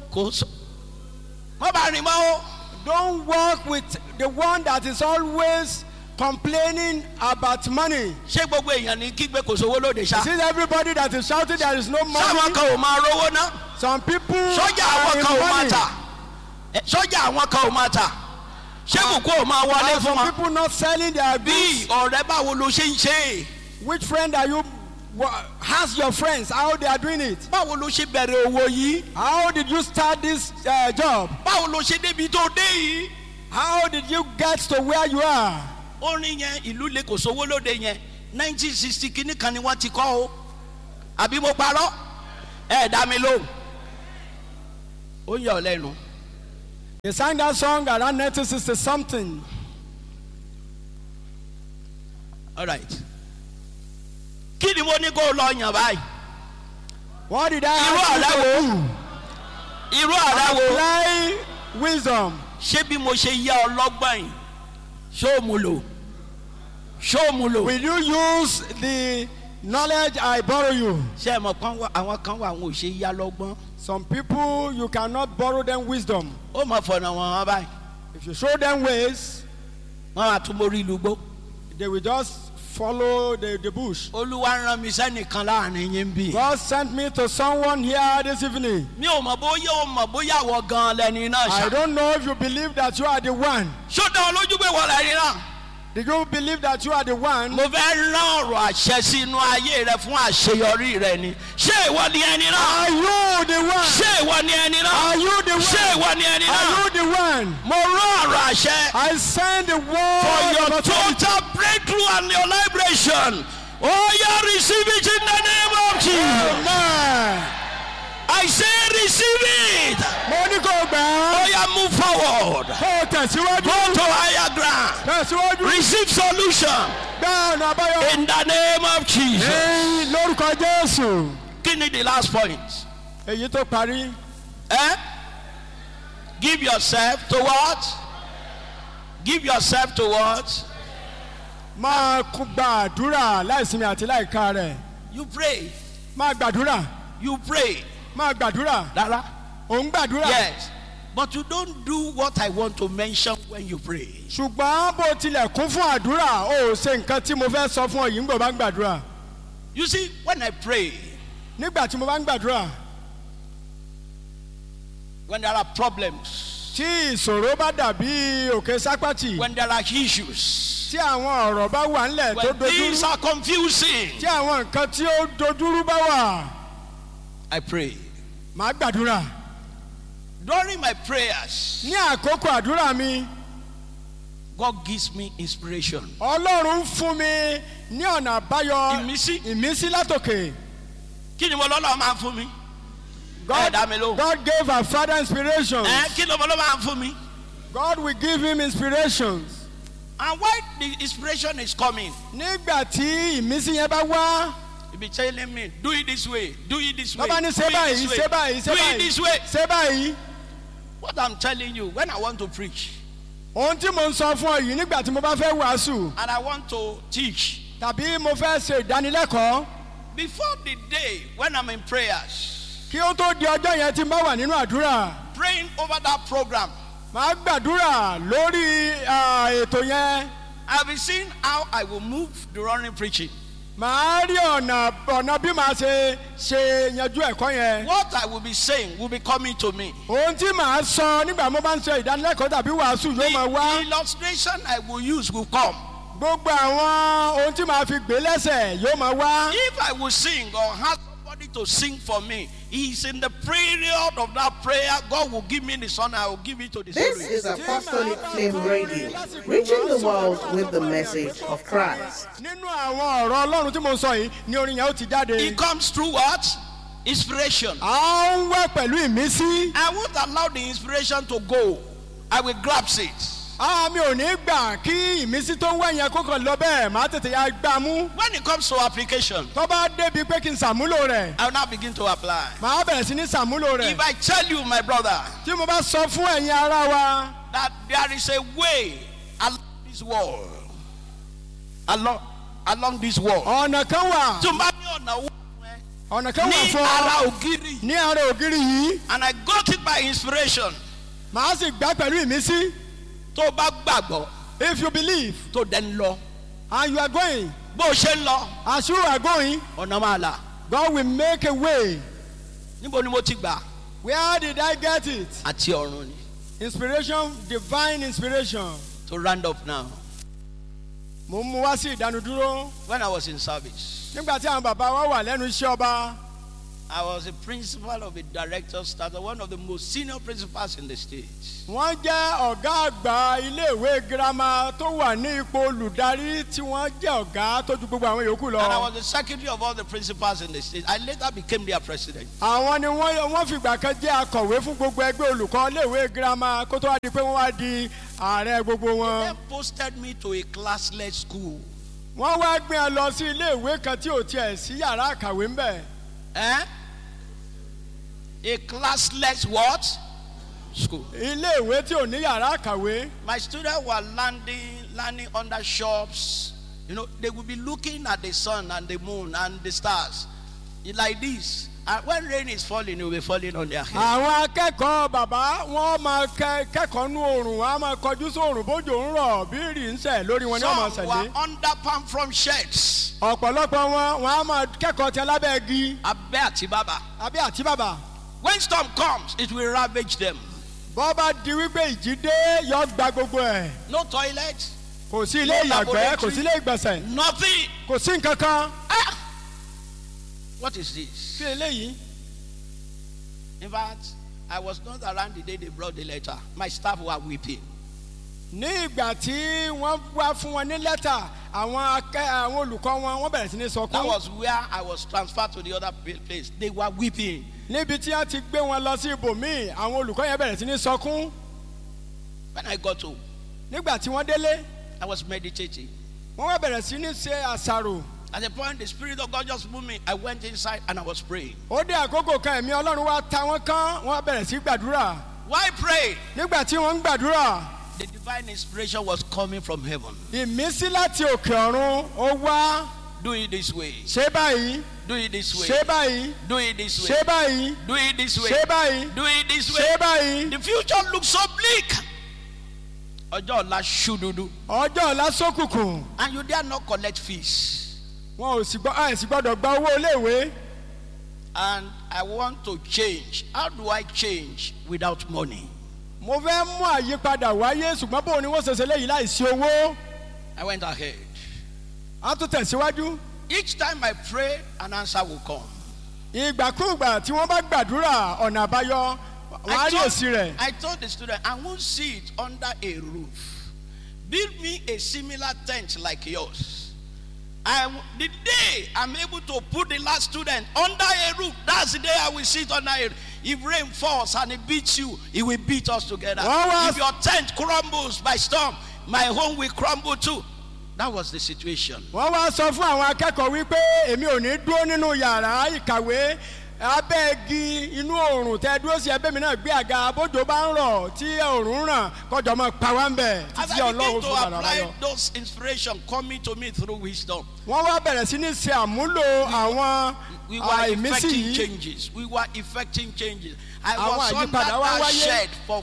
kò sọ wọ́n bá rìn mọ́ o Don't work with the one that is always complaining about money. ṣé gbogbo èèyàn ní kígbe kò sówó lóde ṣá See everybody that is shouting there is no sáwọn money. kan ò máa rówó ná Some people sọ́jà are àwọn in kan ò máa money. tà Eh, sọ́jà àwọn kan ò máa tà ṣé kòkó ò máa wọlé And fún some wọn people not selling their bí goods. ọ̀rẹ́ báwo ló ṣe ń ṣe é Which friend are you? wha- Ask your friends how they are doing it. báwo ló ṣe bẹ̀rẹ̀ owó yìí How did you start this uh, job? báwo ló ṣe débi tó dé yìí How did you get to where you are? orin yẹn ìlú lè kò sówó lóde yẹn nineteen sixty kìíní kan ni wọ́n ti kọ́ o àbí mo parọ́ ẹ dá mi lóhùn ó yà ọ́ lẹ́nu They sang that song around 1960 something. alright kí ni mo ní kó o lọ yàn báyìí What did I irú ask ọ̀rẹ́ you wo to do? irú ọ̀rẹ́ wo Apply wisdom. ṣé bí mo ṣe yá ọ lọ́gbọ̀n yìí ṣó o mu lò ṣó o mu lò Will you use the knowledge I borrow you? ṣé ẹ mọ̀ kán wà àwọn kan wà àwọn ò ṣe yá lọ́gbọ́n Some people, you cannot borrow them wisdom. ó mọ̀ fọ̀nà wọn wọn báyìí If you show them ways, wọn máa tún mórí ìlú gbó they will just follow the, the bush. olúwa rán mi sẹ́nìkan láàrin yín bí. God sent me to someone here this evening. mi ò mọ̀ bóyá o mọ̀ bóyá wọ gan lẹ́ni náà I ṣá. don't know if you believe that you are the one. ṣó dá ọ lójú pé wọ́n lẹ́ni náà. Did you believe that you are the one? mo fẹ́ rán ọ̀rọ̀ àṣẹ sínú ayé rẹ fún àṣeyọrí rẹ ni. ṣé ìwọ ni ẹni náà. Are you the one? ṣé ìwọ ni ẹni náà. Are you the ṣé one? ìwọ ni ẹni Are náà. you the one? mo rán ọ̀rọ̀ àṣẹ. I send the word for of your authority. total breakthrough and your liberation. Oh, yeah, receive it in the name of Jesus. Amen. I say receive it. Mo ní kò gbà Oh, á. yeah, move forward. Kó o tẹ̀síwájú. Go to higher ground. Tẹ̀síwájú. Receive solution Gbá ọ̀nà àbáyọ. in the name of Jesus. Èyí lórúkọ Jésù. Kí ni the last point? Èyí tó parí. Eh? Give yourself to what? Give yourself to what? Máa kú gba àdúrà láìsinmi àti láìka rẹ̀. You pray. Máa gbàdúrà. You pray. Máa gbàdúrà. Rárá. Ò ń gbàdúrà. Yes. But you don't do what I want to mention when you pray. Ṣùgbọ́n bó tilẹ̀ kún fún àdúrà, o ò ṣe nǹkan tí mo fẹ́ sọ fún ọ yìí ń gbọ́ bá ń gbàdúrà. You see, when I pray, Nígbà tí mo bá ń gbàdúrà, when there are problems, tí ìṣòro bá dàbí òkè sápátì, when there are issues, tí àwọn ọ̀rọ̀ bá wà ńlẹ̀ tó when things dojúrú, are confusing, tí àwọn nǹkan tí ó dojúrú bá wà, I pray. màá gbàdúrà. During my prayers, Ní àkókò àdúrà mi, God gives me inspiration. Ọlọ́run ń fún mi ní ọ̀nà àbáyọ Ìmísí. ìmísí látòkè. Kí ni mo lọ́lọ́ máa ń fún mi? Ẹ God, dá mi lóhùn. God gave our father inspiration. Ẹ kí ló mo lọ́ máa ń fún mi? God will give him inspirations. And when the inspiration is coming, Nígbà tí ìmísí yẹn bá wá, he be telling me, do it this way, do it this way, bàbá ní do ṣé it báyìí, this way, ṣé báyìí, do ṣé it this báyìí, way. ṣé báyìí. What I'm telling you, when I want to preach Ohun tí mo ń sọ fún ọ yìí nígbà tí mo bá fẹ́ wàásù and I want to teach, tàbí mo fẹ́ ṣe ìdánilẹ́kọ̀ọ́ before the day when I'm in prayers, kí ó tó di ọjọ́ yẹn tí n bá wà nínú àdúrà. praying over that program, Màá gbàdúrà lórí ah, ètò yẹn. I'll be seeing how I will move during preaching. Màá rí ọ̀nà ọ̀nà bí màá ṣe ṣe yanjú ẹ̀kọ́ yẹn. What I will be saying will be coming to me. Ohun tí màá sọ nígbà mo bá ń ṣe ìdánilẹ́kọ̀ọ́ tàbí wàásù The, yóò máa wá. the illustration I will use will come. Gbogbo àwọn ohun tí màá fi gbé lẹ́sẹ̀ yóò máa wá. If I will sing or have somebody to sing for me, he's in the period of that prayer. God will give me the son, I will give it to the This spirit. is Apostolic Flame Radio, reaching the world with the message of Christ. Nínú àwọn ọ̀rọ̀ Ọlọ́run tí mo sọ yìí ni orin yẹn ó ti jáde. It comes through what? Inspiration. À ń wá pẹ̀lú ìmísí. I won't allow the inspiration to go. I will grasp it. Àá mi ò ní gbà kí ìmísí tó ń wá yẹn kó kàn lọ bẹ́ẹ̀ màá tètè ya gbà mú. When it comes to application, Tó bá débi pé kí n ṣàmúlò rẹ̀, I will now begin to apply. màá bẹ̀rẹ̀ sí ní ṣàmúlò rẹ̀. If I tell you, my brother, Tí mo bá sọ fún ẹ̀yin ará wa that there is a way along this wall, along, along this wall. ọ̀nà kan wà tó bá ní ọ̀nà owó fún ẹ ọ̀nà kan wà ní fún ara ọ ògiri ní ara ògiri yìí and I got it by inspiration màá sì gbà pẹ̀lú ìmísí tó o bá gbàgbọ́ if you believe tó dẹ̀ ń lọ and you are going bó o ṣe ń lọ as you are going ọ̀nà máa là God will make a way níbo ni mo ti gbà where did I get it àti ọ̀run ni inspiration divine inspiration to round up now mo ń mú wá sí ìdánudúró when I was in service nígbà tí àwọn bàbá wa wà lẹ́nu iṣẹ́ ọba I was a principal of a director staff one of the most senior principals in the state wọ́n jẹ́ ọ̀gá àgbà iléèwé girama tó wà ní ipò olùdarí tí wọ́n jẹ́ ọ̀gá tó ju gbogbo àwọn yòókù and I lọ. was the secretary of all the principals in the state I later became their president àwọn ni wọ́n wọ́n fìgbà kan jẹ́ akọ̀wé fún gbogbo ẹgbẹ́ olùkọ́ iléèwé girama kó tó wá di pé wọ́n wá di ààrẹ gbogbo they wọn. posted me to a classless school wọ́n wá gbé ẹ lọ sí iléèwé kan tí ò tiẹ̀ sí yàrá àkàwé ń bẹ̀. eh? a classless what school iléèwé tí ò ní yàrá àkàwé. my students were landing landing under shops you know they will be looking at the sun and the moon and the stars like this and when rain is falling it will be falling on their head àwọn akẹ́kọ̀ọ́ bàbá wọ́n máa kẹ́- kẹ́kọ̀ọ́ nú oòrùn wọ́n á máa kọjú sóòrùn bójú ń rọ̀ bí rì ń sẹ̀ lórí wọn ni wọ́n máa some sẹ̀lé. were under palm from sheds ọ̀pọ̀lọpọ̀ wọn wọn á máa kẹ́kọ̀ọ́ tẹ lábẹ́ igi abẹ́ àti bàbà àbí àti bàbà. when storm comes it will ravage them bọ́ bá di wípé ìjì dé yọ gba gbogbo ẹ̀ no toilet kò sí ilé No ìyàgbẹ́ laboratory. kò sí ilé ìgbọ̀nsẹ̀ nothing kò sí nǹkan kan. ah what is this sí eléyìí in fact i was not around the day they brought the letter my staff were weeping ní ìgbà tí wọ́n wá fún wọn ní lẹ́tà àwọn akẹ́ àwọn olùkọ́ wọn wọ́n bẹ̀rẹ̀ sí ní that sọkún. was where i was transferred to the other pa- place they were weeping níbi tí wọ́n ti gbé wọn lọ sí ibòmíì àwọn olùkọ́ yẹn bẹ̀rẹ̀ sí ní sọkún. when i got home nígbà tí wọ́n délé i was meditating wọ́n wá bẹ̀rẹ̀ sí ní ṣe àṣàrò. at the point the spirit of god just moved me i went inside and i was praying ó dé àkókò kan ẹ̀mí ọlọ́run wá ta wọ́n kán wọ́n bẹ̀rẹ̀ sí gbàdúrà. why pray nígbà tí wọ́n ń gbàdúrà the divine inspiration was coming from heaven ìmísí láti òkè ọ̀run ó wá do it this way ṣé báyìí do it this way ṣé báyìí do it this way ṣé báyìí do it this way ṣé báyìí do it this way ṣé báyìí the future looks so bleak ọjọ́ ọ̀la ṣú dúdú ọjọ́ ọ̀la sókùnkùn and you dare not collect fees wọn ò sì gbọ́ ẹ̀ sì gbọ́dọ̀ gba owó iléèwé and i want to change how do i change without money mo fẹ́ mú àyípadà wáyé ṣùgbọ́n bóun ni wọ́n ṣẹ̀ṣẹ̀ léyìí láìsí owó i went ahead á tún tẹ̀síwájú each time i pray an answer will come ìgbàkúùgbà tí wọ́n bá gbàdúrà ọ̀nà àbáyọ wọ́n á rí èsì rẹ̀ I told the student, I won't see it under a roof. Build me a similar tent like yours. I, w- the day I'm able to put the last student under a roof, that's the day I will sit under a roof. If rain falls and it beats you, it will beat us together. What was- If your tent crumbles by storm, my home will crumble too. That was the situation. wọ́n wá sọ fún àwọn akẹ́kọ̀ọ́ wípé èmi ò ní dúró nínú yàrá ìkàwé abẹ́ igi inú oòrùn tẹ dúró sí ẹbẹ́ mi náà gbé àga bójú bá ń rọ̀ tí oòrùn ń ràn kọjọ́ mọ́ pa wá ń bẹ̀ As títí I begin ọlọ́run to fún bàbá apply báyọ̀. those inspiration coming to me through wisdom, wọ́n wá bẹ̀rẹ̀ sí ní ṣe àmúlò àwọn we were àìmísí effecting yìí changes. We were effecting changes. I Àwọn was under àyípadà wá that wáyé. shed for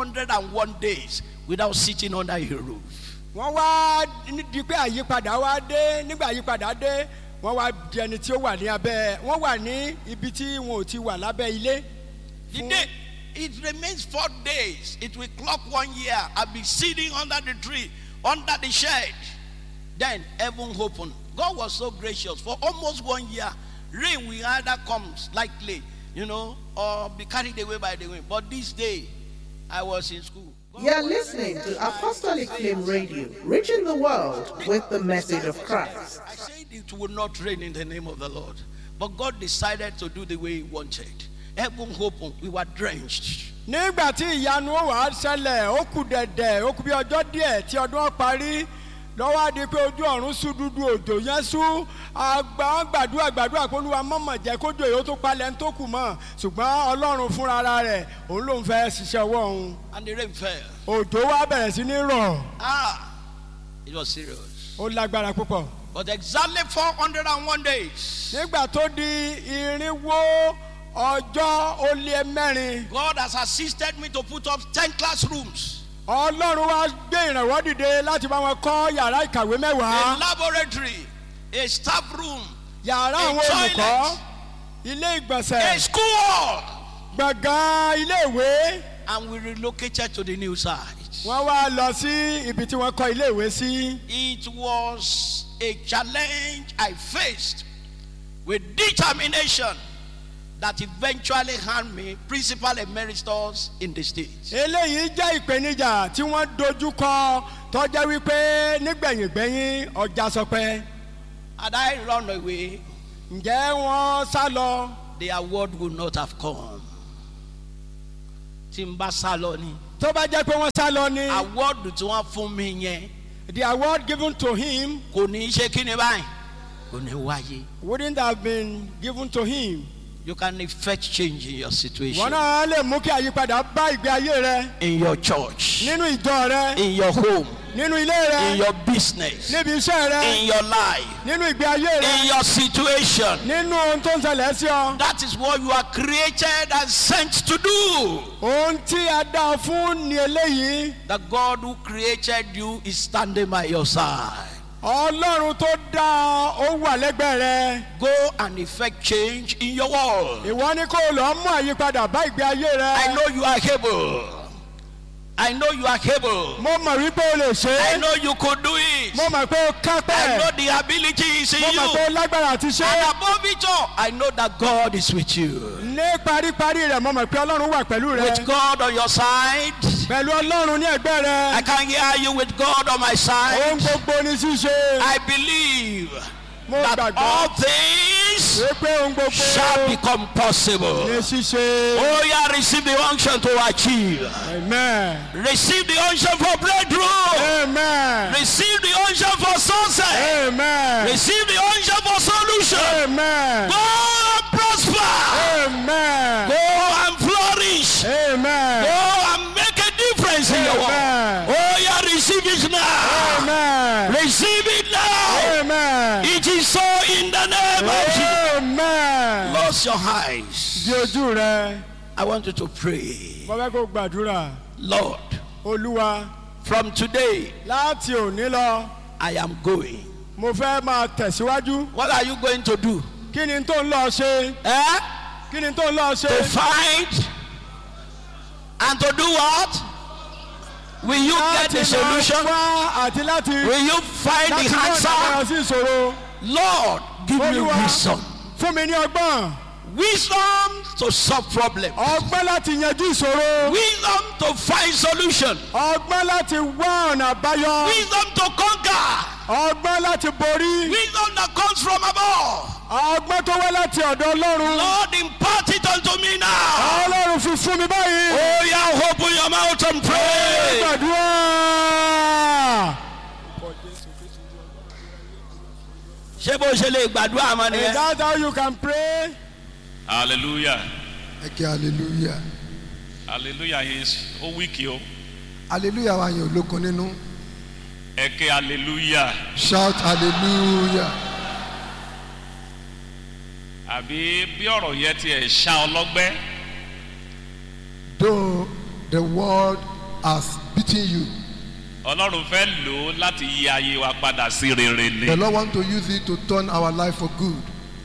401 days without sitting under a roof. wọ́n wá di pé àyípadà wá dé nígbà àyípadà dé wọ́n wá di ẹni tí ó wà ní abẹ́ wọ́n wà ní ibi tí wọn ò ti wà lábẹ́ ilé. The Fún- day it remains four days, it will clock one year. I'll be sitting under the tree, under the shed. Then heaven opened. God was so gracious. For almost one year, rain will either come slightly, you know, or be carried away by the wind. But this day, I was in school. You're listening to Apostolic Flame Radio, reaching the world with the message of Christ. I said it would not rain in the name of the Lord. But God decided to do the way He wanted. Heaven opened. We were drenched. nígbà tí ìyanu ó wàá ṣẹlẹ̀ ó kù dẹ̀dẹ̀ ó kù bí ọjọ́ díẹ̀ tí ọdún ó parí lọ́wọ́ á di pé ojú ọ̀run sú dúdú òjò yẹn sú àgbà gbàdúrà gbàdúrà pé olúwa mọ̀mọ̀ jẹ́ kójú èyí ó tó palẹ̀ ń tó kù mọ́ ṣùgbọ́n ọlọ́run fúnra ara rẹ̀ òun ló ń fẹ́ ṣiṣẹ́ ọwọ́ òun And the rain fell. òjò wá bẹ̀rẹ̀ sí ní rọ̀ Ah, it was serious. ó lágbára púpọ̀ But exactly 401 days, nígbà tó di irinwó ọjọ́ ó lé mẹ́rin God has assisted me to put up 10 classrooms, ọlọ́run wá gbé ìrànwọ́ dìde láti bá wọn kọ́ yàrá ìkàwé a mẹ́wàá laboratory, a staff room, yàrá a àwọn olùkọ́ toilet. ilé a ìgbọ̀nsẹ̀ school hall. gbọ̀ngàn ilé ìwé And we relocated to the new site. wọ́n wá lọ sí ibi tí wọ́n kọ́ ilé ìwé sí. It was a challenge I faced with determination that eventually earned me principal emeritus in the state. eléyìí jẹ́ ìpèníjà tí wọ́n dojú kọ tọ́jẹ́ wípé nígbẹ̀yìngbẹ̀yìn ọjà sọpẹ́ Had I run away, ǹjẹ́ wọ́n sá lọ the award would not have come. Tí n bá sá lọ ni, tó bá jẹ́ pé wọ́n sá lọ ni award tí wọ́n fún mi yẹn the award given to him kò ní í ṣe kí ni báyìí, kò ní wáyé. wouldn't have been given to him. You can effect change in your situation, wọ́n náà lè mú kí àyípadà bá ìgbé ayé rẹ in your church, nínú ìjọ rẹ in your home, nínú ilé rẹ in your business, níbi iṣẹ́ rẹ in your life, nínú ìgbé ayé rẹ in your situation. nínú ohun tó ń ṣẹlẹ̀ sí ọ. That is what you are created and sent to do. ohun tí a dá ọ fún ni eléyìí The God who created you is standing by your side. ọlọ́run tó dá ọ ó wà lẹ́gbẹ̀ẹ́ rẹ. Go and effect change in your world. ìwọ ni kó o lọ mú àyípadà bá ìgbé ayé rẹ. I know you are able. I know you are able. mo mọ̀ wípé o lè ṣe I é. know you could do it. mo mọ̀ pé o I kápẹ́. know the ability is in mo mọ̀ pé o you. lágbára àti ṣe And é. above it all, I know that God is with you. ní paríparí rẹ̀ mo mọ̀ pé ọlọ́run wà pẹ̀lú With rẹ. God on your side, pẹ̀lú ọlọ́run ní ẹ̀gbẹ́ I rẹ. can hear you with God on my ohun side. gbogbo ni ṣíṣe. I believe mo that all gbàgbọ́ things wípé ohun gbogbo shall become possible. ni ṣíṣe. Oh, yeah, receive the unction to achieve. amen. Receive the unction for breakthrough. amen. Receive the unction for success. amen. Receive the unction for solution. amen. Go and prosper. amen. Go and flourish. amen. Go and make a difference in your world. Amen. Oh, yeah, receive it now. amen. Receive it now. amen. It is so in the name of Jesus. amen. Close your eyes. di ojú rẹ I want you to pray. mo fẹ́ kó gbàdúrà Lord, olúwa from today, láti òní lọ I am going. mo fẹ́ máa tẹ̀síwájú What are you going to do? kí ni tó ń lọ ṣe Eh? kí ni tó ń lọ ṣe To find and to do what? Will you get láti the máa solution? wá àti láti Will you find láti the wá answer? ìdáhùn sí ìṣòro Lord, give me olúwa wisdom. fún mi ní ọgbọ́n Wisdom to solve problems. ọgbọ́n láti yanjú ìṣòro Wisdom to find solution. ọgbọ́n láti wá ọ̀nà àbáyọ Wisdom to conquer. ọgbọ́n láti borí Wisdom that comes from above. ọgbọ́n tó wá láti ọ̀dọ̀ ọlọ́run Lord, impart it unto me now. ọlọ́run fi fún mi báyìí. Oh, yeah, open your mouth and pray. gbàdúrà. ṣé bó ṣe lè gbàdúrà mọ́ Is nìyẹn. that how you can pray? hallelujah ẹ kí hallelujah hallelujah is ó wíkì o hallelujah wa yẹn olókun nínú ẹ ké hallelujah shout hallelujah àbí bí ọ̀rọ̀ yẹn ti ẹ̀ ṣá ọlọ́gbẹ́ though the world has beaten you ọlọ́run fẹ́ lò ó láti yí ayé wa padà sí rere ni the lord want to use it to turn our life for good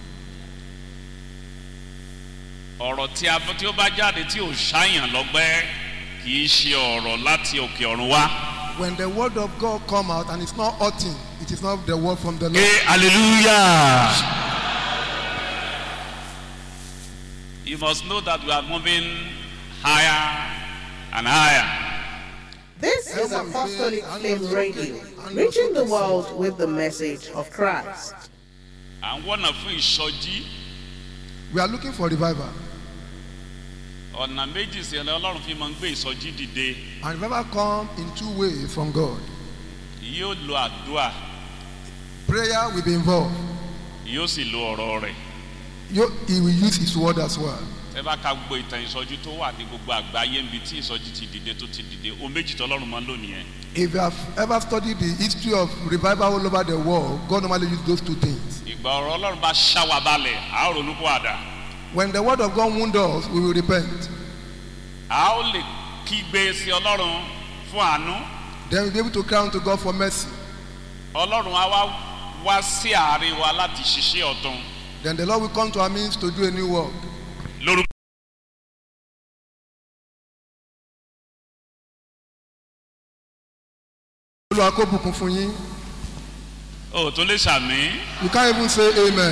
ọ̀rọ̀ tí a tí ó bá jáde tí ò ṣáyàn lọ́gbẹ́ kì í ṣe ọ̀rọ̀ láti òkè ọ̀run wá. when the word of god come out and it's not hurting it is not the word from the ké lord hallelujah. you must know that we are moving higher and higher. This is Apostolic Flame Radio, reaching the world with the message of Christ. à ń wọ́nà fún ìsọjí we are looking for revival ọ̀nà méjì sí ẹ̀rọ ọlọ́run fi máa ń gbé ìsọjí dìde and revival come in two ways from god yóò lo àdúrà prayer will be involved yóò sì lo ọ̀rọ̀ rẹ̀ you, he will use his word as well ẹ ẹ bá ka gbogbo ìtàn ìsọjí tó wà ní gbogbo àgbáyé níbi tí ìsọjí ti dìde tó ti dìde ohun méjì tọ́lọ́run máa ń lò nìyẹn If you have ever studied the history of revival all over the world, God normally uses those two things. ìgbà ọ̀rọ̀ ọlọ́run bá ṣá wa balẹ̀ a ó ronú kó àdá When the word of God wounds us, we will repent. a ó lè kígbe sí ọlọ́run fún àánú Then we'll be able to cry unto God for mercy. ọlọ́run á wá wá sí àárín wa láti ṣiṣẹ́ ọ̀tún Then the Lord will come to our means to do a new work. lórúkọ Olúwa kó bùkún fún yín. ò tó lè ṣàmì You can't even say amen.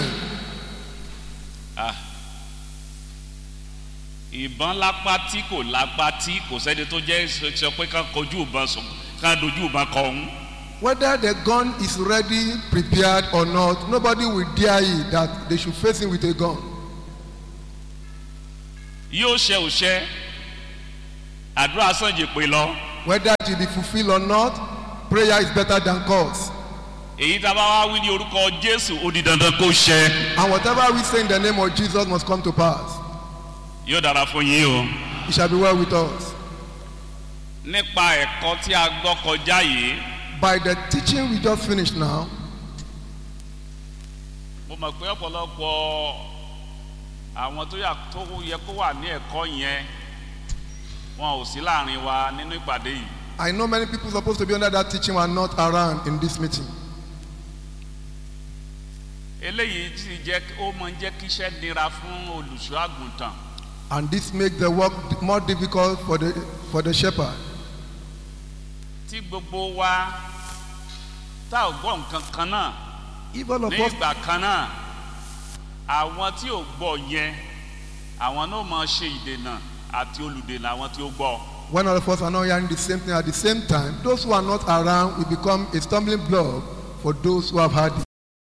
ìbọn lápá tí kò lápá tí kò sẹ́ni tó jẹ́ sọ pé ká kojú ìbọn sùn ká dojú ìbọn kọ òun Whether the gun is ready, prepared or not, nobody will dare it that they should face him with a gun. yóò ṣe òṣẹ àdúrà sànjì pé lọ Whether it will be fulfilled or not, prayer is better than curse. èyí tá a bá wá wí ní orúkọ jésù ó di dandan kó ṣẹ And whatever we say in the name of Jesus must come to pass. yóò dára fún yín o. It shall be well with us. nípa ẹ̀kọ́ tí a gbọ́ kọjá yìí By the teaching we just finished now, mo mọ̀ pé ọ̀pọ̀lọpọ̀ àwọn tó yà tó yẹ kó wà ní ẹ̀kọ́ yẹn wọn ò sí láàrin wa nínú ìpàdé yìí I know many people supposed to be under that teaching were not around in this meeting. eléyìí sì jẹ́ ó mọ jẹ́ kí iṣẹ́ nira fún olùṣọ́ àgùntàn And this makes the work more difficult for the, for the shepherd. tí gbogbo wa tá ò gbọ́ nǹkan kan náà If all of ní us, ìgbà kan náà àwọn tí ò gbọ́ yẹn àwọn náà mọ ṣe ìdènà àti olùdènà àwọn tí ó gbọ́ when all of us are not hearing the same thing at the same time, those who are not around will become a stumbling block for those who have heard it.